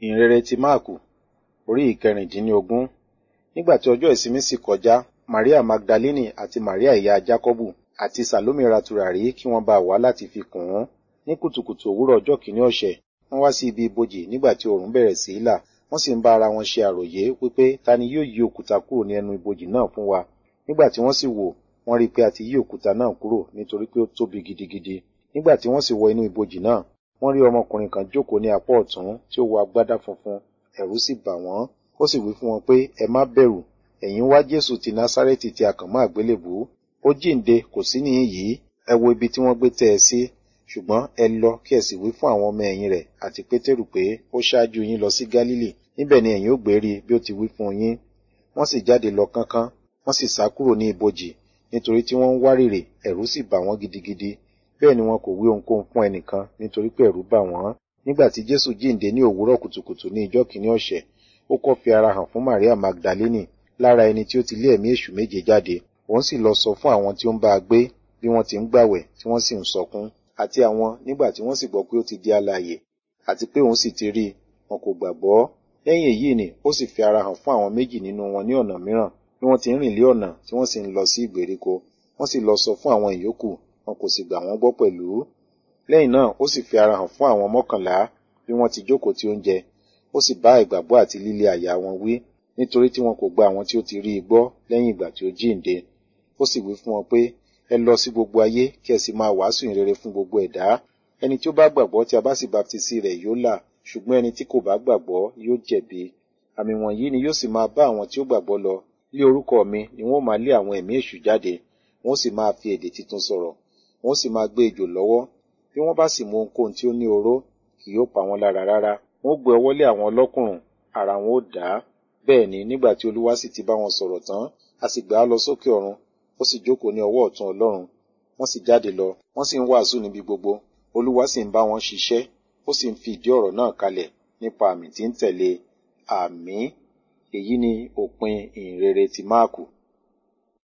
ìhìnrere ti máàkù orí ìkẹrìndínlógún nígbà tí ọjọ́ ìsinmi sì kọjá maria magdalene àti maria ìyá jákọ́bù àti sàlómì ra tùràrí kí wọ́n bá wá láti fi kùn ún ní kùtùkùtù òwúrọ̀ ọjọ́ kìíní ọ̀sẹ̀ wọ́n wá sí ibi ibojì nígbà tí oòrùn bẹ̀rẹ̀ sí í là wọ́n sì ń bá ara wọn ṣe àròyé wípé ta ni yóò yí òkúta kúrò ní ẹnu ibojì náà fún wa nígbà tí wọ́n sì wò wọ́n rí i pé a ti yí òkúta náà kúrò nítorí pé ó tóbi gidigidi nígbà tí wọ́n sì wọ inú ibojì náà wọ́n rí ọmọkùnrin kan jókòó ní apá ọ̀tún tí ó wọ agbádá funfun ẹ̀rù sì bà wọ́n ó sì wí fún wọn pé ẹ má bẹ̀rù ẹ̀yin wá jésù ti násárẹ́tì tí a kàn mọ́ àgbélébùú ó jíǹde kò sí níhìn yìí ẹ wo ibi tí wọ́n gbé tẹ́ ẹ sí ṣùgbọ́n ẹ lọ kí ẹ sì wí fún àwọn ọmọ ẹ̀yìn rẹ̀ àti pétérù pé ó ṣáájú yín lọ sí gálílì níbẹ̀ ni ẹ̀yin ó gbé rí bí ó ti wí fún yín wọ́n sì jáde lọ kánkán wọ́n sì sá kúrò ní ibojì nítorí tí wọ́n ń wárìrì ẹ̀rù sì bà wọ́n gidigidi bẹ́ẹ̀ ni wọn kò wí ohunkóhun fún ẹnìkan nítorí pé ẹ̀rù bà wọ́n nígbà tí jésù jíǹde ní òwúrọ̀ kùtùkùtù ní ìjọ́ kìíní ọ̀sẹ̀ ó kọ́ fi ara hàn fún maria magdalene lára ẹni tí ó ti lé ẹ̀mí èṣù méje jáde òun sì lọ sọ fún àwọn tí ó ń bá a gbé bí wọ́n ti ń gbàwẹ̀ tí wọ́n sì ń sọkún àti àwọn nígbà tí wọ́n sì gbọ́ pé ó ti di alààyè àti pé òun sì ti rí i wọn kò gbàgbọ́ lẹ́yìn èyí ni ó sì fi ara hàn fún àwọn méjì nínú wọn ní ọ̀nà mìíràn bí wọ́n ti ń rìn lé ọ̀nà tí wọ́n sì ń lọ sí ìgbèríko wọ́n sì lọ sọ fún àwọn ìyókù wọn kò sì gbà wọ́n gbọ́ pẹ̀lú lẹ́yìn náà ó sì fi ara hàn fún àwọn mọ́kànlá bí wọ́n ti jókòó ti oúnjẹ ó sì bá ìgbàgbọ́ àti líle àyà wọn wí nítorí tí wọn kò gba àwọn tí ó ti rí i gbọ́ lẹ́yìn ìgbà tí ó jíǹde ó sì wí fún wọn pé ẹ lọ sí gbogbo ayé kí ẹ sì máa wàásù ìrere fún gbogbo ẹ̀dá ẹni tí ó bá gbàgbọ́ tí a bá sì baptisi rẹ̀ yóò là ṣùgbọ́n ẹni tí kò bá gbàgbọ́ yóò jẹ̀bi àmì wọ̀nyí ni yóò sì máa bá àwọn tí ó gbàgbọ́ lọ lé orúkọ mi ni wọ́n máa lé àwọn ẹ̀mí èṣù jáde wọ́n sì máa fi èdè tuntun sọ̀rọ̀ wọ́n sì máa gbé ejò lọ́wọ́ bí wọ́n bá sì mú ohunkóhun tí ó ní oró kì yóò pa wọ́n lára rárá wọ́n gbé ọwọ́ lé àwọn ọlọ́kùnrùn ara wọn ó dá bẹ́ẹ̀ ni nígbà tí olúwa sì ti bá wọn sọ̀rọ̀ tán a sì gbà á lọ sókè ọ̀run ó sì jókòó ní ọwọ́ ọ̀tún ọlọ́run wọ́n sì jáde lọ wọ́n sì ń wàásù níbi gbogbo olúwa sì ń bá wọn ṣiṣẹ́ ó sì ń fi ìdí ọ̀rọ̀ náà kalẹ̀ nípa àmì tí ń tẹ̀lé àmì èyí ni òpin ìhìnrere ti máàkù